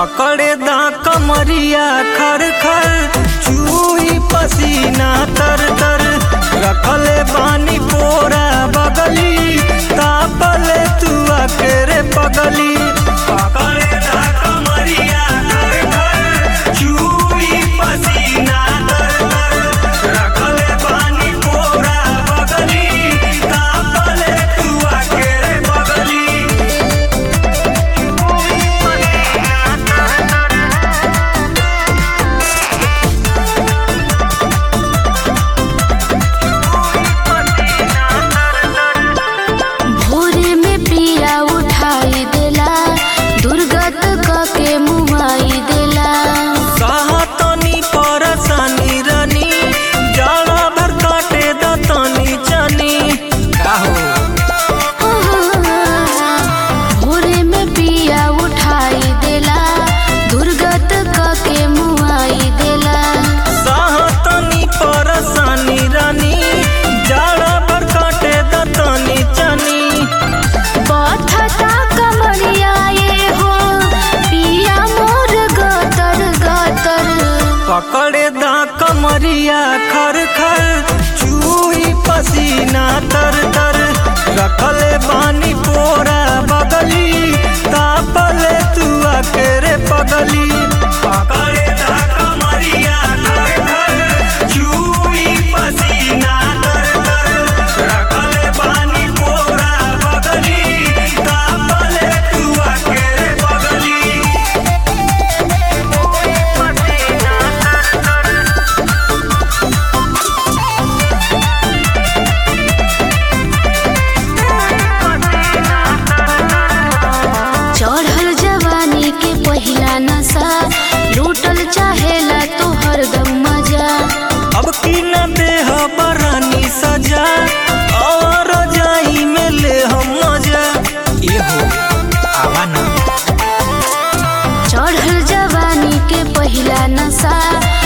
पकड़े दा कमरिया खर खर चूही पसीना तर तर रखले बानी पोरा बगली तापले तू अकेरे पगली पकड़े दा कमरिया खर खर चूही पसीना तर तर रखले बानी पोरा बगली तापले तू अकेरे बगली भोरे में पिया उठाई देला दुर्गत क के मुआई देला साहतनी परसानी रानी जाड़ा भर काटे दतनी चनी काहो भोरे में पिया उठाई देला दुर्गत क के मुआई देला साहतनी परसानी रानी जाड़ा भर काटे दतनी चनी बथता कमरिया ये हो पिया मोर गतर गतर पकड़े दा कमरिया खर खर चूही पसीना तर तर रखले बानी पोरा बगली तापले तू अकेरे पगली पकड़े दा कमरिया खर खर चूही पसीना तर तर रखले बानी पोरा बगली तापले तू अकेरे पगली चढ़ल जवानी के पहिला नशा लूटल चाहेला तो हरदम मजा अब की न देह बरानी सजा और जाई में ले हम मजा ये हो आवा ना चढ़ल जवानी के पहिला नशा